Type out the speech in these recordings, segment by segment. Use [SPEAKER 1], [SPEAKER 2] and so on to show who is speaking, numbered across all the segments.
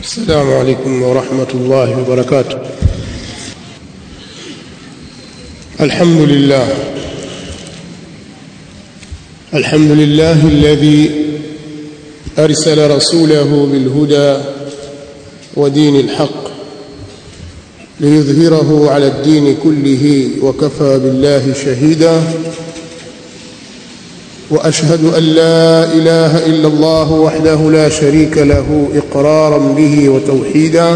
[SPEAKER 1] السلام عليكم ورحمة الله وبركاته الحمد لله الحمد لله الذي أرسل رسوله بالهدى ودين الحق ليظهره على الدين كله وكفى بالله شهيدا واشهد ان لا اله الا الله وحده لا شريك له اقرارا به وتوحيدا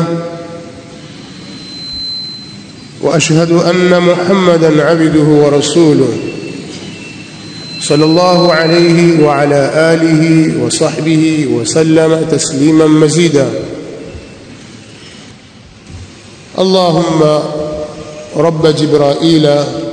[SPEAKER 1] واشهد ان محمدا عبده ورسوله صلى الله عليه وعلى اله وصحبه وسلم تسليما مزيدا اللهم رب جبرائيل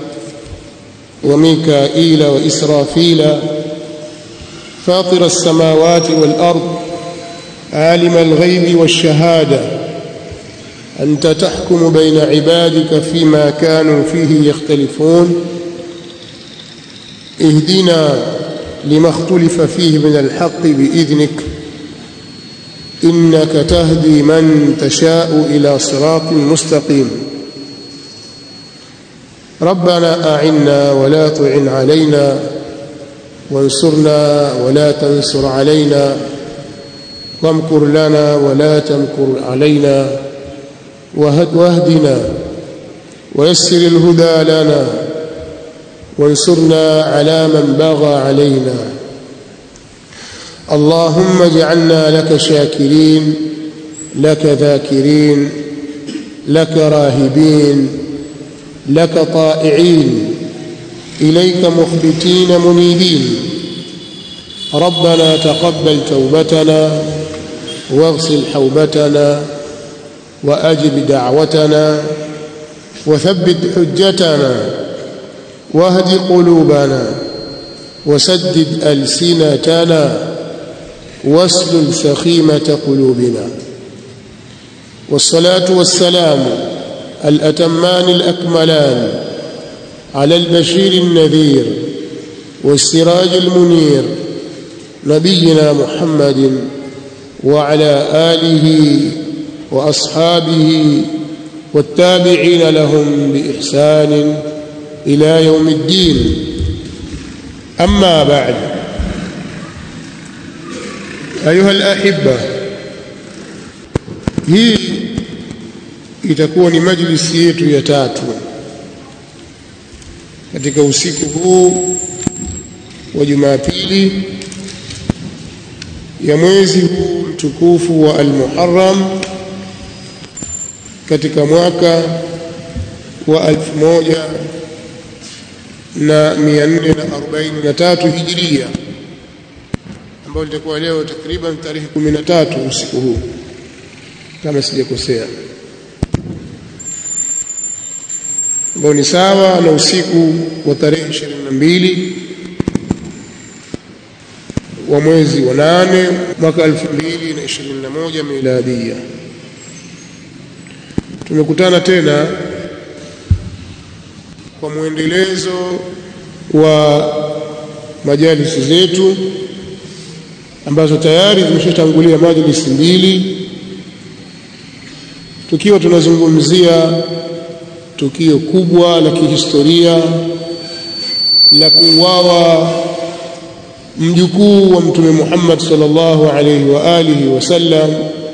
[SPEAKER 1] وميكائيل وإسرافيل فاطر السماوات والأرض عالم الغيب والشهادة أنت تحكم بين عبادك فيما كانوا فيه يختلفون اهدنا لما اختلف فيه من الحق بإذنك إنك تهدي من تشاء إلى صراط مستقيم ربنا أعنا ولا تعن علينا وانصرنا ولا تنصر علينا وامكر لنا ولا تمكر علينا واهدنا ويسر الهدى لنا وانصرنا على من بغى علينا اللهم اجعلنا لك شاكرين لك ذاكرين لك راهبين لك طائعين إليك مخبتين منيبين ربنا تقبل توبتنا واغسل حوبتنا وأجب دعوتنا وثبت حجتنا واهد قلوبنا وسدد ألسنتنا واسلل سخيمة قلوبنا والصلاة والسلام الأتمان الأكملان على البشير النذير والسراج المنير نبينا محمد وعلى آله وأصحابه والتابعين لهم بإحسان إلى يوم الدين أما بعد أيها الأحبة هي itakuwa ni majlisi yetu ya tatu katika usiku huu wa Jumapili ya mwezi huu mtukufu wa Al-Muharram katika mwaka wa elfu moja na mia nne na arobaini na tatu hijiria ambayo litakuwa leo takriban tarehe kumi na tatu usiku huu kama sijakosea ambao ni sawa na usiku wa tarehe 22 wa mwezi wa nane mwaka 2021 miladia. Tumekutana tena kwa mwendelezo wa majalisi zetu ambazo tayari zimeshatangulia majlisi mbili tukiwa tunazungumzia tukio kubwa la kihistoria la kuuawa mjukuu wa mtume Muhammad sallallahu alayhi wa alihi wasallam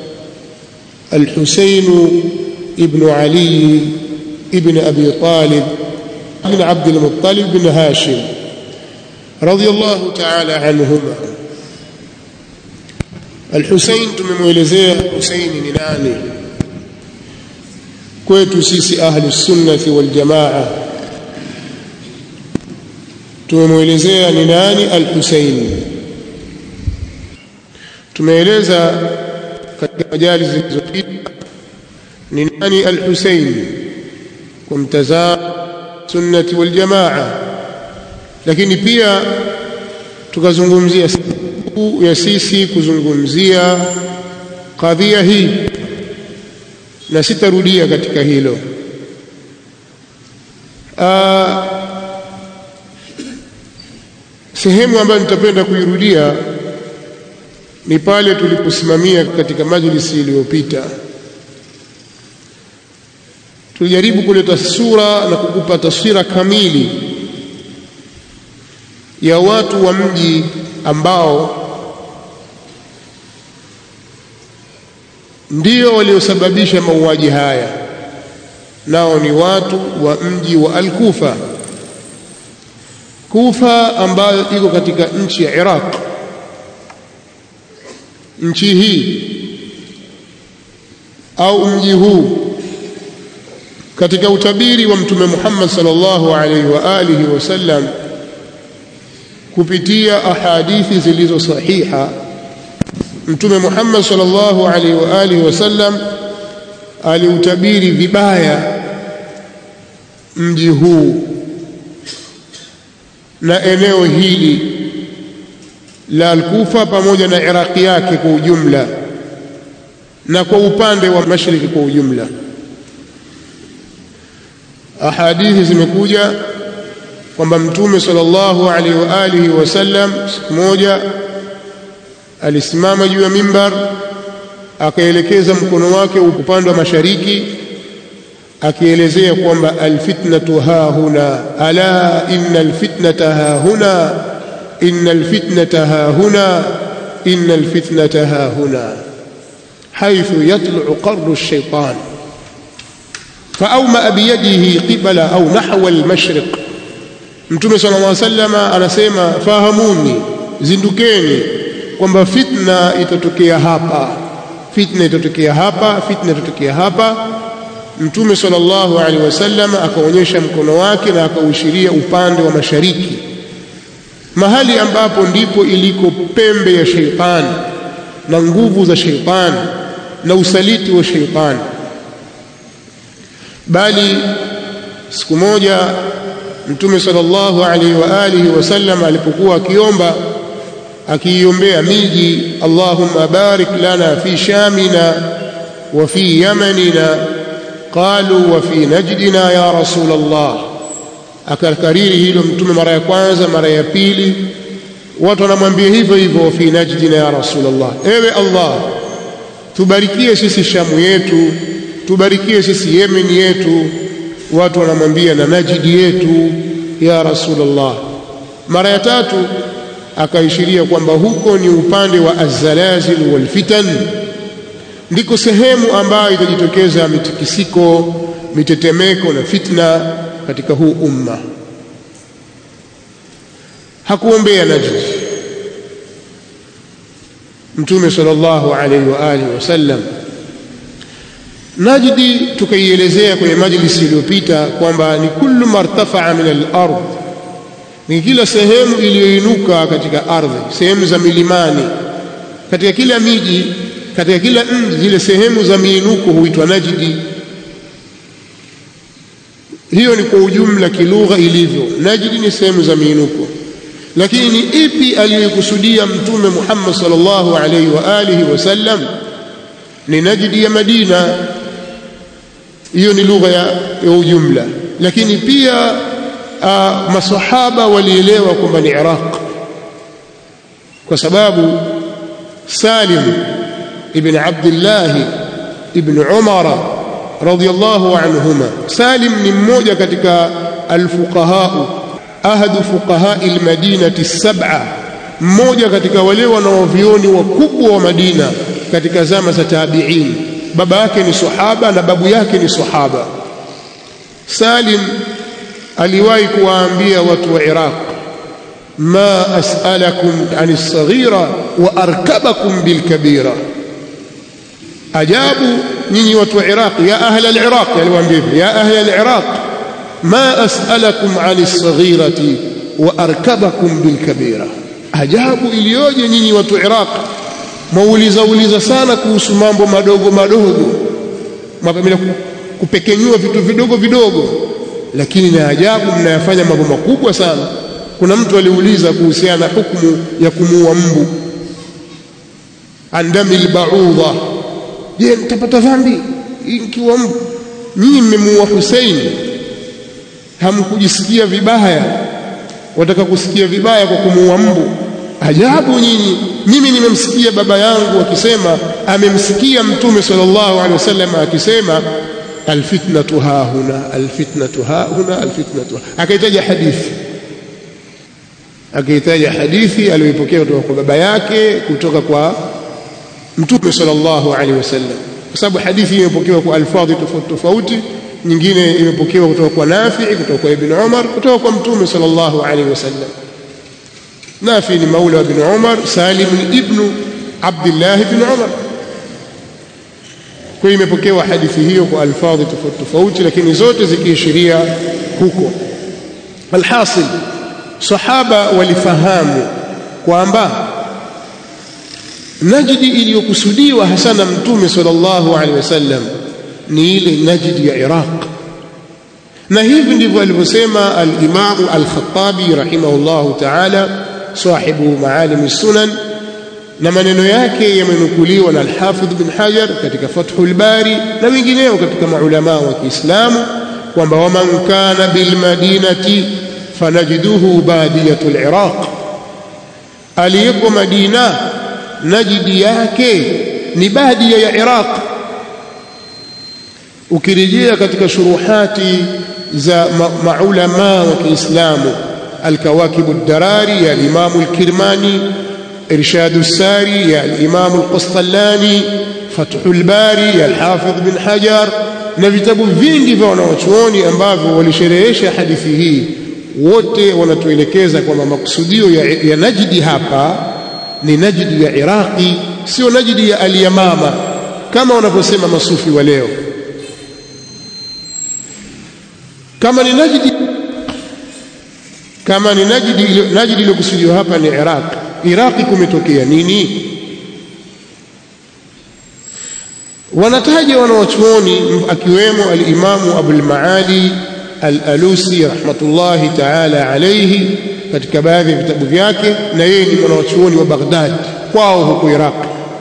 [SPEAKER 1] al-Husayn ibn Ali ibn Abi Talib ibn Abd al-Muttalib ibn Hashim radiyallahu ta'ala anhuma al-Husayn tumemwelezea Husayn ni nani kwetu sisi ahli sunnati wal jamaa tumemwelezea ni nani al-Husayn tumeeleza katika majali zilizopita ni nani al-Husayn kwa mtazamo sunnati wal jamaa lakini pia tukazungumzia ya sisi kuzungumzia kadhia hii na sitarudia katika hilo Aa, sehemu ambayo nitapenda kuirudia ni pale tuliposimamia katika majlisi iliyopita tulijaribu kuleta sura na kukupa taswira kamili ya watu wa mji ambao ndio waliosababisha mauaji haya nao ni watu wa mji wa Al-Kufa Kufa ambayo iko katika nchi ya Iraq nchi hii au mji huu katika utabiri wa mtume Muhammad sallallahu alaihi wa alihi wasallam kupitia ahadithi zilizo sahiha mtume Muhammad sallallahu alaihi wa alihi wasallam aliutabiri vibaya mji huu na eneo hili la Al-Kufa pamoja na Iraqi yake kwa ujumla na kwa upande wa mashariki kwa ujumla ahadithi zimekuja kwamba mtume sallallahu alaihi wa alihi wasallam siku moja alisimama juu ya mimbar akaelekeza mkono wake upande wa mashariki akielezea kwamba alfitnatu ha huna ala inna alfitnata ha huna inna alfitnata ha huna inna alfitnata ha huna حيث يطلع قرن الشيطان فأومأ بيده قبل أو نحو المشرق Mtume صلى الله عليه وسلم anasema fahamuni zindukeni kwamba fitna itatokea hapa fitna itatokea hapa fitna itatokea hapa Mtume sallallahu alaihi wasallam akaonyesha mkono wake na akaushiria upande wa mashariki mahali ambapo ndipo iliko pembe ya sheitani na nguvu za sheitani na usaliti wa sheitani bali siku moja mtume sallallahu alaihi wa alihi wasallam alipokuwa akiomba akiiombea miji Allahumma barik lana fi shamina wa fi yamanina qalu wa fi najdina ya rasul Allah akakariri hilo mtume mara ya kwanza mara ya pili watu wanamwambia hivyo hivyo fi najdina ya rasul Allah ewe Allah tubarikie sisi shamu yetu tubarikie sisi Yemen yetu watu wanamwambia na Najidi yetu ya Rasulullah mara ya tatu akaishiria kwamba huko ni upande wa azzalazil wal fitan ndiko sehemu ambayo itajitokeza mitikisiko mitetemeko na fitna katika huu umma hakuombea Najd Mtume sallallahu alaihi wa alihi wasallam Najdi tukaielezea kwenye majlisi iliyopita kwamba ni kullu martafaa min al-ard, ni kila sehemu iliyoinuka katika ardhi, sehemu za milimani. Katika kila miji, katika kila mji, zile sehemu za miinuko huitwa Najdi. Hiyo ni kwa ujumla kilugha ilivyo. Najdi ni sehemu za miinuko, lakini ni ipi aliyokusudia Mtume Muhammad sallallahu alaihi wa alihi wasallam? Ni Najdi ya Madina hiyo ni lugha ya, ya ujumla lakini pia uh, masahaba walielewa kwamba ni Iraq kwa sababu Salim ibn Abdullah ibn Umar radiyallahu anhuma Salim ni mmoja katika alfuqaha ahadu fuqaha almadinati sab'a mmoja katika wale wanaovioni wakubwa wa Madina katika zama za tabi'in baba yake ni sahaba na babu yake ni sahaba Salim aliwahi kuwaambia watu wa Iraq ma as'alakum an as-saghira wa arkabakum bil kabira ajabu nyinyi watu wa Iraq ya ahla al-Iraq aliwaambia ya ahla al-Iraq ma as'alakum an as-saghirati wa arkabakum bil kabira ajabu iliyoje nyinyi watu wa Iraq mwauliza uliza sana kuhusu mambo madogo madogo mwapenda kupekenyua vitu vidogo vidogo lakini na ajabu mnayafanya mambo makubwa sana kuna mtu aliuliza kuhusiana na hukumu ya kumuua mbu andami albaudha je mtapata dhambi ikiwa mbu nyinyi mmemuua Hussein hamkujisikia vibaya wataka kusikia vibaya kwa kumuua mbu ajabu nyinyi mimi nimemsikia baba yangu akisema amemsikia mtume sallallahu alaihi wasallam akisema alfitnatu hahuna alfitnatu hahuna alfitnatu akaitaja hadithi akaitaja hadithi aliyoipokea kutoka kwa baba yake kutoka kwa mtume sallallahu alaihi wasallam kwa sababu hadithi imepokewa kwa alfadhi tofauti tofauti nyingine imepokewa kutoka kwa Nafi kutoka kwa Ibn Umar kutoka kwa mtume sallallahu alaihi wasallam Nafi ni maula wa Ibn Umar Salim ibn Abdullah ibn Umar kwa imepokewa hadithi hiyo kwa alfadhi tofauti tofauti lakini zote zikiishiria huko alhasil sahaba walifahamu kwamba najdi iliyokusudiwa hasa na mtume sallallahu alaihi wasallam ni ile najdi ya Iraq na hivi ndivyo alivyosema al-Imam al-Khattabi rahimahullahu ta'ala sahibu maalim sunan na maneno yake yamenukuliwa na al-Hafidh bin Hajar katika Fathul Bari na wengineo katika maulama wa Kiislamu kwamba waman kana bil madinati fanajiduhu badiyatul Iraq aliyeko Madina najidi yake ni badia ya Iraq ukirejea katika shuruhati za maulama wa Kiislamu الكواكب الدراري يا الإمام الكرماني إرشاد الساري يا الإمام القسطلاني فتح الباري يا الحافظ بن حجر na vitabu vingi vya wanawachuoni ambavyo walisherehesha hadithi hii wote wanatuelekeza kwamba makusudio ya, ya najdi hapa ni najdi ya iraqi sio najdi ya alyamama kama wanavyosema masufi wa leo kama ni najdi kama ni najdi najdi iliyokusudiwa hapa ni iraq iraqi kumetokea nini wanataja wanawachuoni akiwemo alimamu abul maali al-alusi rahmatullahi ta'ala alayhi katika baadhi ya vitabu vyake na yeye ni mwanachuoni wa Baghdad kwao huko Iraq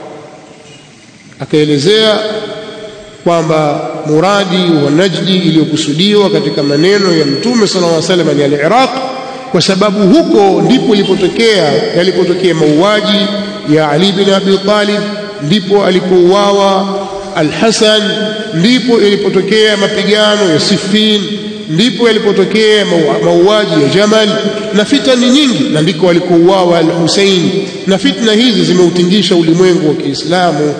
[SPEAKER 1] akaelezea kwamba muradi wa Najdi iliyokusudiwa katika maneno ya Mtume sallallahu alaihi wasallam ni al-Iraq kwa sababu huko ndipo ilipotokea yalipotokea mauaji ya Ali bin Abi Talib ndipo alipouawa Al-Hasan ndipo ilipotokea mapigano ya Siffin ndipo yalipotokea mauaji ya Jamal na fitani nyingi na ndiko alikouawa Al-Hussein na fitna hizi zimeutingisha ulimwengu wa Kiislamu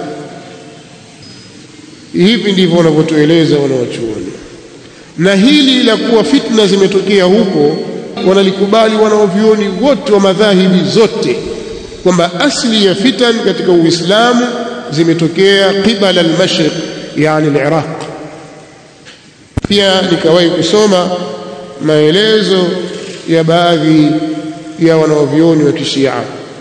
[SPEAKER 1] hivi ndivyo wanavyotueleza wanawachuoni na hili la kuwa fitna zimetokea huko wanalikubali wanaovyuoni wote wa madhahibi zote kwamba asli ya fitan katika Uislamu zimetokea qibala al-mashriq yani al-Iraq pia nikawahi kusoma maelezo ya baadhi ya wanaovyuoni wa kishia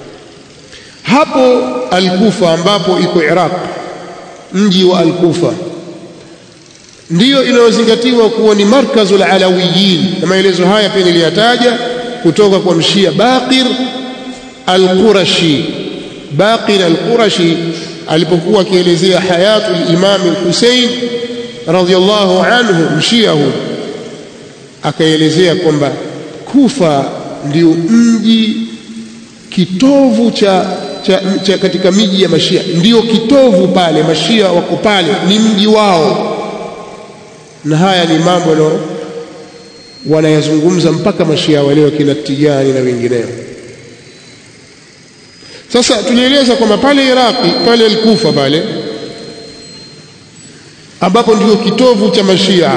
[SPEAKER 1] hapo al-Kufa ambapo iko Iraq mji wa al-Kufa ndiyo inayozingatiwa kuwa ni markazul alawiyin na maelezo haya pia niliyataja kutoka kwa mshia Baqir al-Qurashi Baqir al-Qurashi alipokuwa akielezea hayatu al-Imam al-Hussein radhiyallahu anhu mshia huyo akaelezea kwamba Kufa ndio mji kitovu cha, cha, cha katika miji ya mashia ndio kitovu pale mashia wako pale ni mji wao na haya ni mambo no wanayazungumza mpaka mashia wale wakina Tijani na wengineo sasa tulieleza kwamba pale Iraqi pale Al-Kufa pale ambapo ndio kitovu cha mashia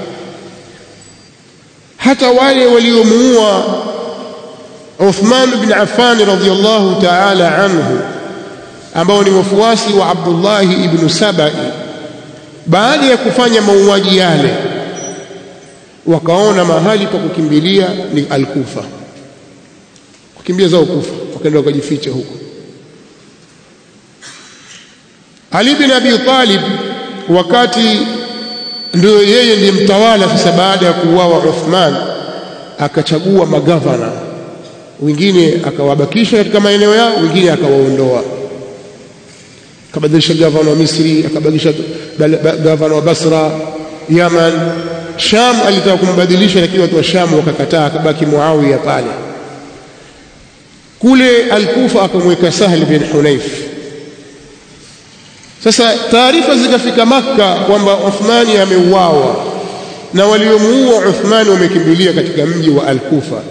[SPEAKER 1] hata wale waliomuua Uthman bin Affan radhiyallahu ta'ala anhu ambao ni wafuasi wa Abdullah ibn Sabai baada ya kufanya mauaji yale wakaona mahali pa kukimbilia ni Al-Kufa kukimbia zao Kufa wakaenda wakajificha huko Ali bin Abi Talib wakati ndio yeye ndiye mtawala sasa baada ya kuuawa Uthman akachagua magavana wengine akawabakisha katika maeneo yao wengine akawaondoa akabadilisha gavana wa Misri akabadilisha gavana wa Basra Yaman Sham alitaka kumbadilisha lakini watu wa Sham wakakataa akabaki Muawiya pale kule Al-Kufa akamweka Sahl bin Hunayf. Sasa taarifa zikafika Makka kwamba Uthmani ameuawa na waliomuua Uthmani wamekimbilia katika mji wa Al-Kufa.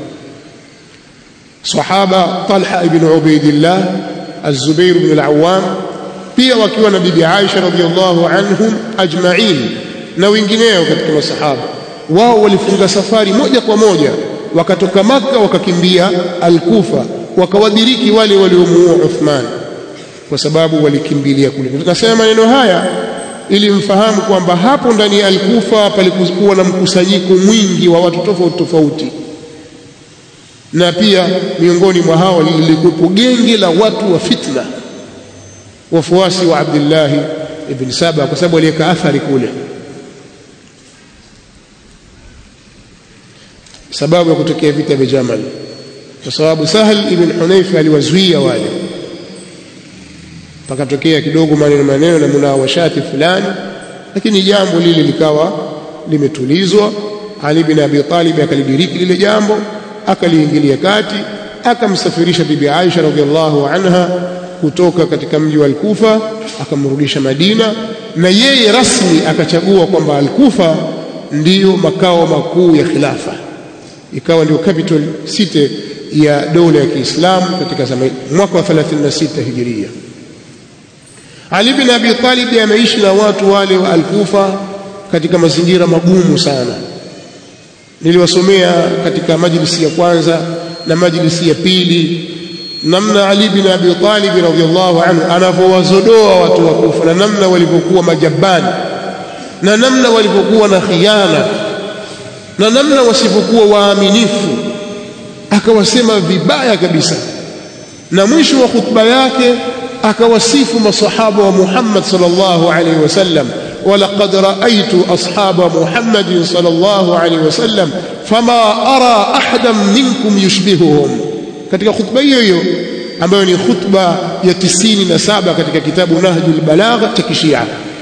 [SPEAKER 1] Sahaba Talha ibn Ubaidillah, Az-Zubair ibn al-Awwam pia wakiwa na bibi Aisha radhiyallahu anhum ajma'in na wengineo katika masahaba wao walifunga safari moja kwa moja wakatoka Makka wakakimbia Al-Kufa wakawadiriki wale waliomuua Uthman kwa sababu walikimbilia kule. Tunasema maneno haya ili mfahamu kwamba hapo ndani ya Al-Kufa palikuwa na mkusanyiko mwingi wa watu tofauti tofauti, na pia miongoni mwa hao lilikuwepo genge la watu wa fitna, wafuasi wa Abdullah ibn Saba, kwa sababu aliweka athari kule. sababu ya kutokea vita vya Jamal, kwa sababu Sahal ibn Hunayf aliwazuia wale, pakatokea kidogo maneno maneno na munawashati fulani, lakini jambo lile likawa limetulizwa. Ali bin Abi Talib akalidiriki lile jambo, akaliingilia kati, akamsafirisha bibi Aisha radhiallahu anha kutoka katika mji wa Al-Kufa akamrudisha Madina, na yeye rasmi akachagua kwamba Al-Kufa ndiyo makao makuu ya khilafa ikawa ndio capital city ya dola ya Kiislamu katika zama mwaka wa 36 Hijiria. Ali bin Abi Talib ameishi na watu wale wa Al-Kufa katika mazingira magumu sana. Niliwasomea katika majlisi ya kwanza na majlisi ya pili namna Ali bin Abi Talib radhiyallahu anhu anavyowazodoa watu wa Kufa na namna walivyokuwa majabani na namna walivyokuwa na khiana na namna wasivyokuwa waaminifu, akawasema vibaya kabisa, na mwisho wa khutba yake akawasifu masahaba wa Muhammad sallallahu alaihi wasallam, walaqad raaitu ashaba Muhammadin sallallahu alaihi wasallam fama ara ahadan minkum yushbihuhum, katika khutba hiyo hiyo ambayo ni khutba ya tisini na saba katika kitabu Nahjul Balagha cha Kishia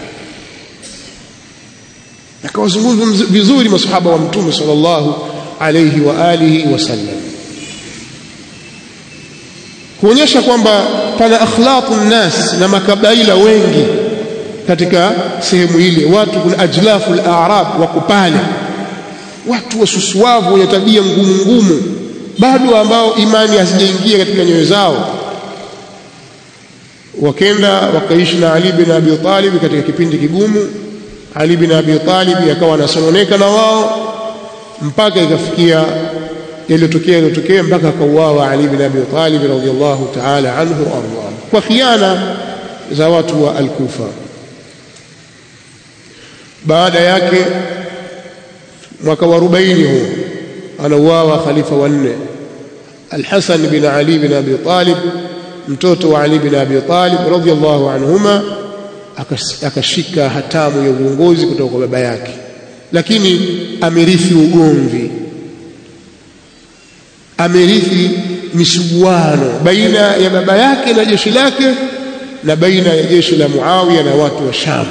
[SPEAKER 1] akawazungumza vizuri masahaba wa mtume sallallahu alayhi wa alihi wasallam, kuonyesha kwamba pana akhlaqu nnas na makabaila wengi katika sehemu ile. Watu kuna ajlafu al-a'rab wako pale, watu wasusuavu wenye tabia ngumu ngumu, bado ambao imani hazijaingia katika nyoyo zao. Wakenda wakaishi na Ali bin Abi Talib katika kipindi kigumu ali bin Abi Talib akawa anasononeka na wao mpaka ikafikia yaliyotokea yaliyotokea mpaka akauawa Ali bin Abi Talib radhiyallahu ta'ala anhu arda kwa khiana za watu wa Al-Kufa. Baada yake mwaka wa 40 huo anauawa khalifa wa nne Al-Hasan bin Ali bin Abi Talib mtoto wa Ali bin Abi Talib radhiyallahu anhuma akashika hatamu ya uongozi kutoka kwa baba yake, lakini amerithi ugomvi, amerithi misuguano baina ya baba yake na jeshi lake na baina ya jeshi la Muawiya na watu wa Sham.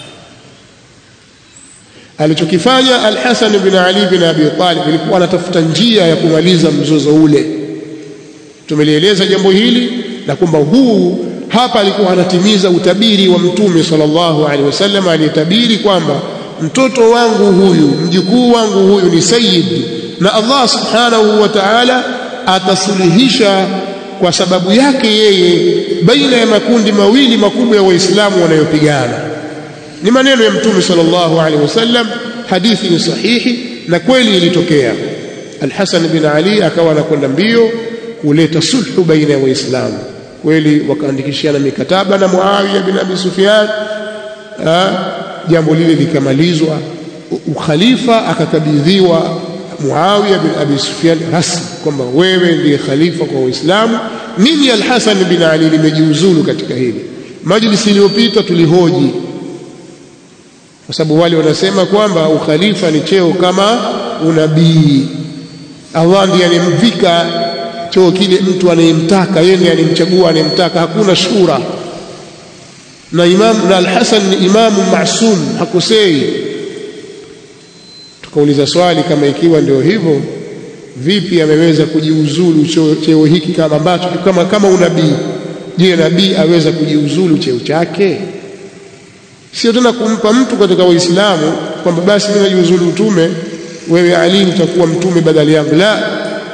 [SPEAKER 1] Alichokifanya Al-Hasan bin Ali bin Abi Talib ilikuwa anatafuta njia ya kumaliza mzozo ule. Tumelieleza jambo hili na kwamba huu hapa alikuwa anatimiza utabiri wa Mtume sallallahu alaihi wasallam aliyetabiri kwamba mtoto wangu huyu mjukuu wangu huyu ni sayyid, na Allah subhanahu wa ta'ala atasuluhisha kwa sababu yake yeye baina ya makundi mawili makubwa ya Waislamu wanayopigana. Ni maneno ya Mtume sallallahu alaihi wasallam, hadithi ni sahihi na kweli ilitokea. Al-Hasan bin Ali akawa anakwenda mbio kuleta sulhu baina ya Waislamu kweli wakaandikishiana mikataba na Muawiya bin Abi Sufyan. Jambo lile likamalizwa, ukhalifa akakabidhiwa Muawiya bin Abi Sufyan rasmi kwamba wewe ndiye khalifa kwa Waislamu. Mimi Al-Hasan bin Ali nimejiuzulu katika hili. Majlisi iliyopita tulihoji, kwa sababu wale wanasema kwamba ukhalifa ni cheo kama unabii. Allah ndiye anemvika cheo kile mtu anayemtaka yeye ndiye anemchagua anayemtaka, hakuna shura. Na imam na Al-Hasan ni imamu masum, hakosei. Tukauliza swali kama ikiwa ndio hivyo, vipi ameweza kujiuzulu cheo hiki kama ambacho kama, kama unabii je nabii aweza kujiuzulu cheo chake sio tena kumpa mtu katika waislamu kwamba basi mimi najiuzulu utume wewe ali utakuwa mtume badali yangu la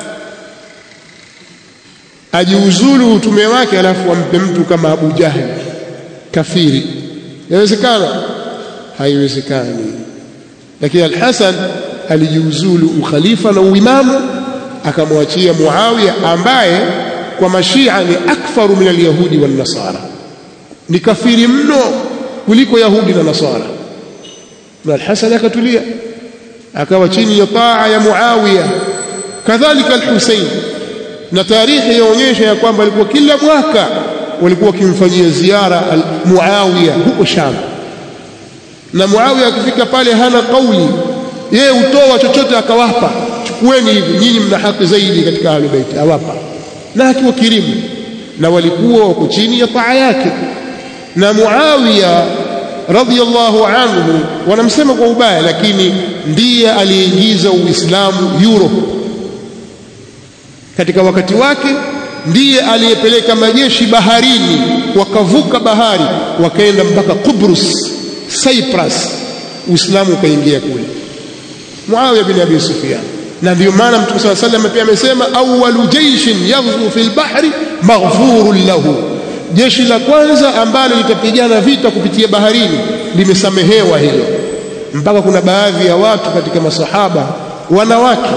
[SPEAKER 1] ajiuzulu utume wake alafu ampe mtu kama Abu Jahil kafiri yawezekana haiwezekani lakini al-Hasan alijiuzulu ukhalifa na uimamu akamwachia Muawiya ambaye kwa mashia ni akfaru min alyahudi wan nasara ni kafiri mno kuliko yahudi na nasara na al-Hasan akatulia akawa chini ya taa ya Muawiya kadhalika al-Husayn na tarehe yaonyesha ya kwamba alikuwa kila mwaka walikuwa wakimfanyia ziara Muawiya huko Sham na Muawiya akifika pale hana kauli yeye utoa chochote akawapa chukueni hivi nyinyi mna haki zaidi katika ahli bait awapa na akiwa kirimu na walikuwa wako chini ya taa yake na Muawiya radhiyallahu anhu wanamsema kwa ubaya lakini ndiye aliyeingiza Uislamu Europe katika wakati wake ndiye aliyepeleka majeshi baharini wakavuka bahari wakaenda mpaka Kubrus Cyprus Uislamu ukaingia kule Muawiya bin Abi Sufyan na ndio maana Mtume صلى الله عليه وسلم pia amesema awwalu jayshin yaghzu fil bahri maghfurun lahu jeshi la kwanza ambalo litapigana vita kupitia baharini limesamehewa hilo mpaka kuna baadhi ya watu katika masahaba wanawake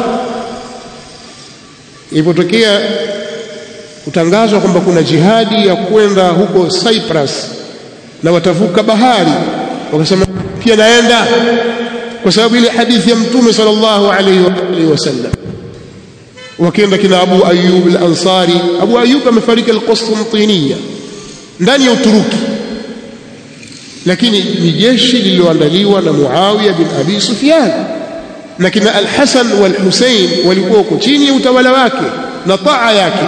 [SPEAKER 1] ilipotokea kutangazwa kwamba kuna jihadi ya kwenda huko Cyprus na watavuka bahari wakasema pia naenda kwa sababu ile hadithi ya mtume sallallahu alaihi wasallam wakaenda kina Abu Ayyub al-Ansari Abu Ayyub amefariki al-Qustantiniya ndani ya Uturuki lakini ni jeshi lililoandaliwa na Muawiya bin Abi Sufyan na kina Al-Hasan wal-Husayn walikuwa huko chini ya utawala wake na taa yake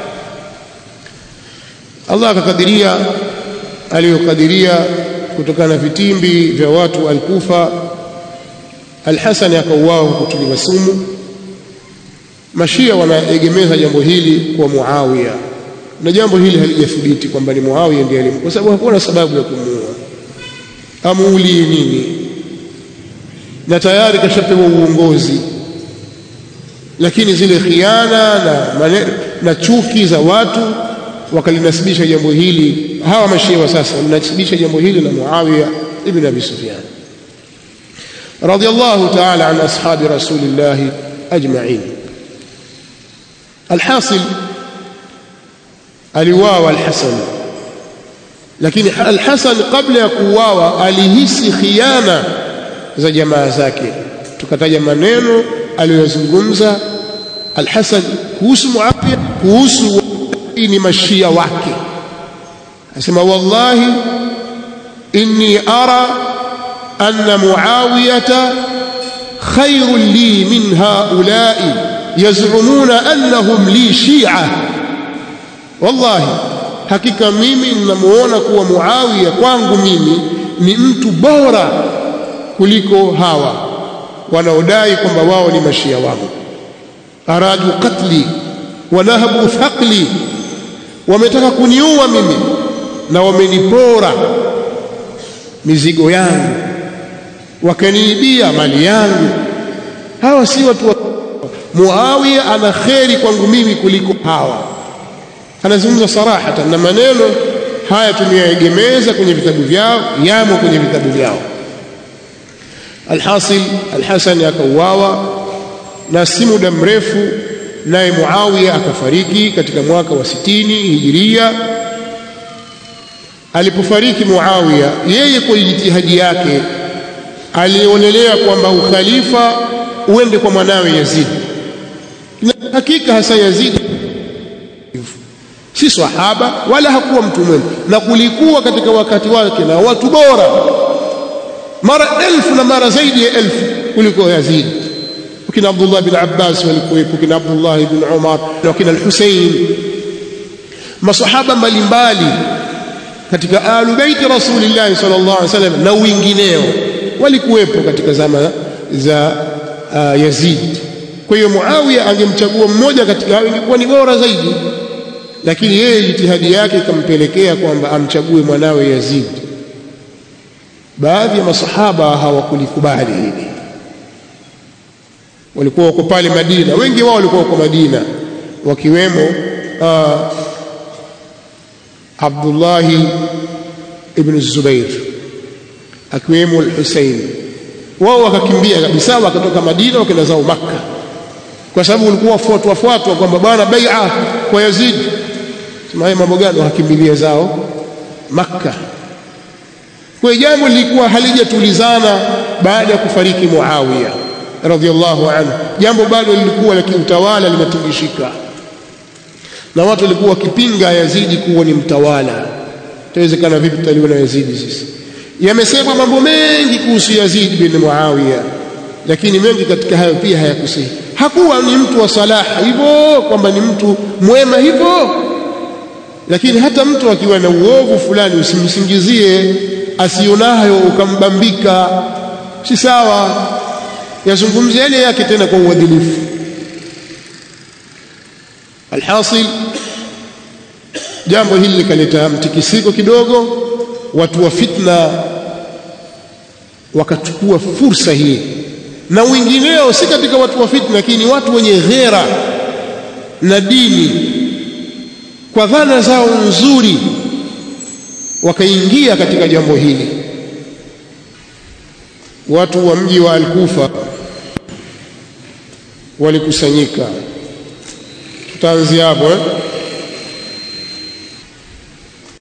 [SPEAKER 1] Allah akakadiria aliyokadiria kutokana na vitimbi vya watu al-Kufa Al-Hasan akauawa kutuliwa sumu Mashia wanaegemeza jambo hili kwa Muawiya na jambo hili halijathibiti kwamba ni Muawiya ndiye alimu kwa sababu hakuna sababu ya kumuua amuulie nini na tayari kashapewa uongozi lakini zile khiana na, mane, na chuki za watu wakalinasibisha jambo hili hawa mashia wa sasa walinasibisha jambo hili na Muawiya ibn Abi Sufyan radiyallahu ta'ala an ashabi rasulillah ajma'in alhasil aliuawa alhasan lakini alhasan kabla ya kuuawa alihisi khiana za jamaa zake tukataja maneno aliyozungumza alhasan kuhusu muawiya kuhusu ni mashia wake asema wallahi inni ara anna muawiyata khairun li min haula'i yaz'umuna annahum li shi'a wallahi hakika mimi ninamuona kuwa muawiya kwangu mimi ni mtu bora kuliko hawa wanaodai kwamba wao ni mashia wangu aradu qatli wanahabu thaqli wametaka kuniua mimi na wamenipora mizigo yangu wakaniibia mali yangu hawa si watu wa Muawiya ana kheri kwangu mimi kuliko hawa anazungumza sarahatan na maneno haya tumeyaegemeza kwenye vitabu vyao yamo kwenye vitabu vyao alhasil alhasan akauawa na si muda mrefu naye Muawiya akafariki katika mwaka wa sitini hijiria alipofariki Muawiya yeye kwa jitihadi yake alionelea kwamba ukhalifa uende kwa mwanawe Yazid na hakika hasa Yazid si sahaba wala hakuwa mtu mwema na kulikuwa katika wakati wake na watu bora mara elfu na mara zaidi ya elfu kuliko Yazid wakina Abdullah bin Abbas walikuwepo kina Abdullah bin Umar na wakina al-Husayn masahaba mbalimbali katika alu baiti Rasulillah sallallahu alaihi wasallam na wengineo walikuwepo katika zama za uh, Yazid kwa hiyo Muawiya angemchagua mmoja katika hao ingekuwa ni bora zaidi lakini yeye jitihadi yake ikampelekea kwamba amchague mwanawe Yazid baadhi ya masahaba hawakulikubali hili walikuwa wako pale Madina wengi wao walikuwa wako Madina wakiwemo uh, Abdullah ibn Zubair akiwemo al-Husayn wao wakakimbia kabisa wakatoka Madina wakaenda zao Makka kwa sababu ulikuwa fuatwa fuatwa kwamba bwana bai'a kwa Yazid sema haya mambo gani wakakimbilia zao Makka kwa jambo lilikuwa halijatulizana baada ya kufariki Muawiya radhiallahu anhu jambo bado lilikuwa la kiutawala limetingishika na watu walikuwa wakipinga Yazidi kuwa ni mtawala itawezekana vipi tutaliona Yazidi sisi yamesemwa mambo mengi kuhusu Yazid bin Muawiya lakini mengi katika hayo pia hayakusihi hakuwa ni mtu wa salaha hivyo kwamba ni mtu mwema hivyo lakini hata mtu akiwa na uovu fulani usimsingizie asionayo ukambambika si sawa yazungumzia yale yake tena kwa uadilifu alhasil jambo hili likaleta mtikisiko kidogo watu wa fitna wakachukua fursa hii na wengineo si katika watu wa fitna lakini watu wenye ghera na dini kwa dhana zao nzuri wakaingia katika jambo hili watu wa mji wa Al-Kufa walikusanyika tutaanzia hapo eh